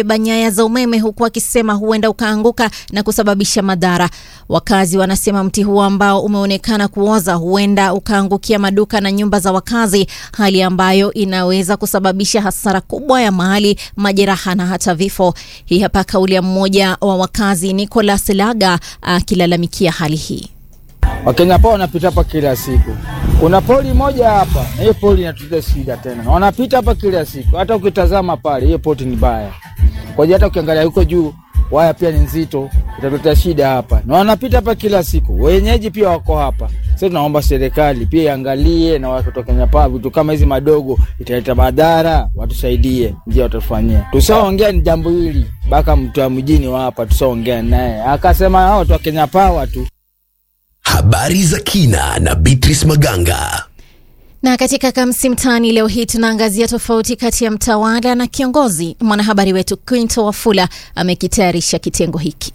beba nyaya za umeme huku akisema huenda ukaanguka na kusababisha madhara. Wakazi wanasema mti huo ambao umeonekana kuoza huenda ukaangukia maduka na nyumba za wakazi, hali ambayo inaweza kusababisha hasara kubwa ya mali, majeraha na hata vifo. Hii hapa kauli ya mmoja wa wakazi Nicholas Laga akilalamikia hali hii. Wakenya pao wanapita hapa kila siku. Kuna poli moja hapa, na hiyo poli inatuletea shida tena. Na wanapita hapa kila siku. Hata ukitazama pale, hiyo poti ni baya. Kwa hiyo hata ukiangalia huko juu, waya pia ni nzito, itatuletea shida hapa. Na wanapita hapa kila siku. Wenyeji pia wako hapa. Sasa tunaomba serikali pia iangalie na watu wa Kenya pao vitu kama hizi madogo italeta madhara, watusaidie, njia watufanyie. Tusaongea ni jambo hili, baka mtu wa mjini wa hapa tusaongea naye. Akasema hao watu wa Kenya pao tu Habari za kina na Beatrice Maganga. Na katika Kamsi Mtaani leo hii tunaangazia tofauti kati ya mtawala na kiongozi. Mwanahabari wetu Quinto Wafula amekitayarisha kitengo hiki.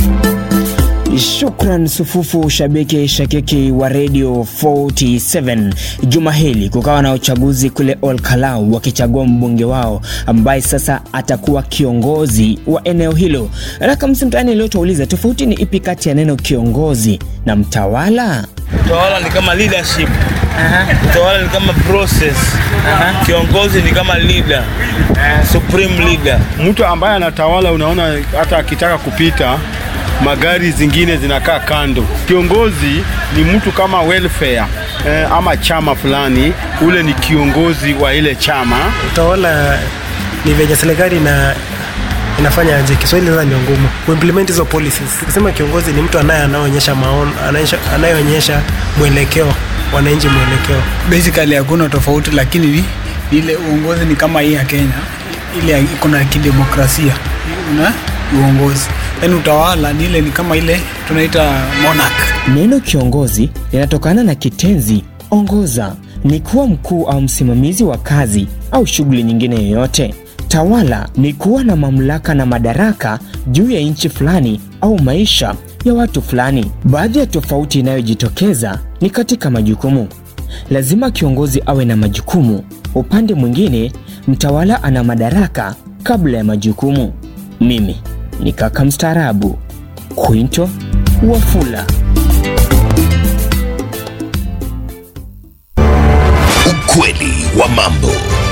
Shukran sufufu shabiki shakiki wa Radio 47. Juma hili kukawa na uchaguzi kule Olkalau wakichagua mbunge wao ambaye sasa atakuwa kiongozi wa eneo hilo. Na Kamsi Mtaani leo tuuliza tofauti ni ipi kati ya neno kiongozi na mtawala? Utawala ni kama leadership. Utawala ni kama process. Kiongozi ni kama leader. Supreme leader. Mtu ambaye anatawala, unaona hata akitaka kupita magari zingine zinakaa kando. Kiongozi ni mtu kama welfare eh, ama chama fulani, ule ni kiongozi wa ile chama. Utawala ni venye serikali na inafanya aje. Kiswahili sasa ndio ngumu kuimplement hizo policies. Kusema kiongozi ni mtu anaye anayeonyesha maono, anayeonyesha mwelekeo wananchi mwelekeo. Basically hakuna tofauti, lakini ni ile uongozi ni kama hii ya Kenya, ile iko na kidemokrasia una uongozi yaani utawala ni ile ni kama ile tunaita monarch. Neno kiongozi linatokana na kitenzi ongoza, ni kuwa mkuu au msimamizi wa kazi au shughuli nyingine yoyote. Tawala ni kuwa na mamlaka na madaraka juu ya nchi fulani au maisha ya watu fulani. Baadhi ya tofauti inayojitokeza ni katika majukumu. Lazima kiongozi awe na majukumu, upande mwingine mtawala ana madaraka kabla ya majukumu. Mimi ni kaka mstaarabu Quinto Wafula. Ukweli wa mambo.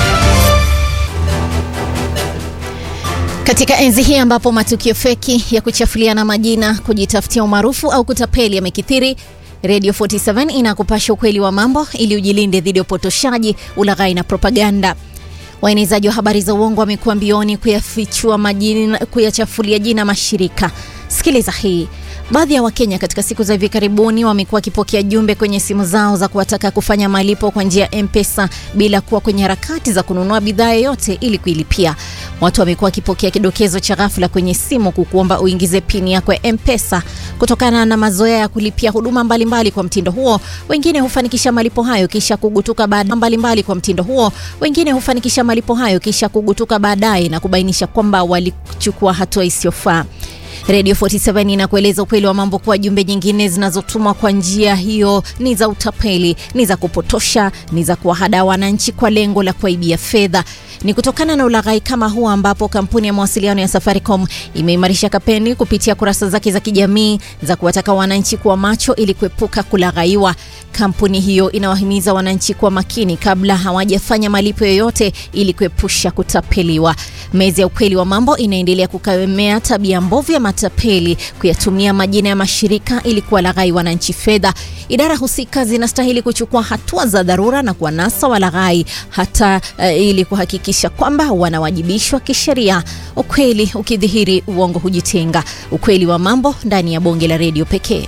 Katika enzi hii ambapo matukio feki ya kuchafuliana majina, kujitafutia umaarufu au kutapeli yamekithiri, Radio 47 inakupasha ukweli wa mambo ili ujilinde dhidi ya upotoshaji, ulaghai na propaganda. Waenezaji wa habari za uongo wamekuwa mbioni kuyafichua majina, kuyachafulia jina mashirika. Sikiliza hii. Baadhi ya Wakenya katika siku za hivi karibuni wamekuwa wakipokea jumbe kwenye simu zao za kuwataka kufanya malipo kwa njia ya M-Pesa bila kuwa kwenye harakati za kununua bidhaa yoyote ili kuilipia. Watu wamekuwa wakipokea kidokezo cha ghafla kwenye simu kukuomba uingize pini yako ya M-Pesa. Kutokana na mazoea ya kulipia huduma mbalimbali mbali kwa mtindo huo, wengine hufanikisha malipo hayo kisha kugutuka baadaye mbalimbali kwa mtindo huo, wengine hufanikisha malipo hayo kisha kugutuka baadaye na kubainisha kwamba walichukua hatua isiyofaa. Radio 47 inakueleza ukweli wa mambo kuwa jumbe nyingine zinazotumwa kwa njia hiyo ni za utapeli, ni za kupotosha, ni za kuwahadaa wananchi kwa lengo la kuwaibia fedha. Ni kutokana na ulaghai kama huu ambapo kampuni ya mawasiliano ya Safaricom imeimarisha kampeni kupitia kurasa zake za kijamii za kuwataka wananchi kuwa macho ili kuepuka kulaghaiwa. Kampuni hiyo inawahimiza wananchi kuwa makini kabla hawajafanya malipo yoyote ili kuepusha kutapeliwa. Meza ya ukweli wa mambo inaendelea kukemea tabia mbovu ya matapeli kuyatumia majina ya mashirika ili kuwalaghai wananchi fedha. Idara husika zinastahili kuchukua hatua za dharura na kuwanasa walaghai hata uh, ili kuhakikisha kwamba wanawajibishwa kisheria. Ukweli ukidhihiri, uongo hujitenga. Ukweli wa mambo ndani ya bonge la redio pekee.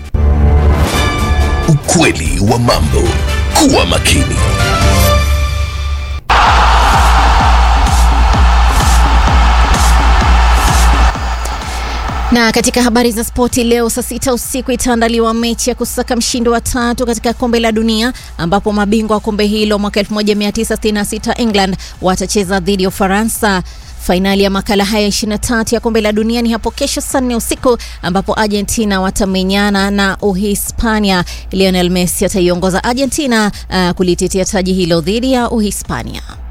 Ukweli wa mambo. Kuwa makini. Na katika habari za spoti leo saa sita usiku itaandaliwa mechi ya kusaka mshindi wa tatu katika kombe la dunia ambapo mabingwa wa kombe hilo mwaka 1966 England watacheza dhidi ya Ufaransa. Fainali ya makala haya 23 ya kombe la dunia ni hapo kesho saa nne usiku ambapo Argentina watamenyana na Uhispania. Lionel Messi ataiongoza Argentina uh, kulitetea taji hilo dhidi ya Uhispania.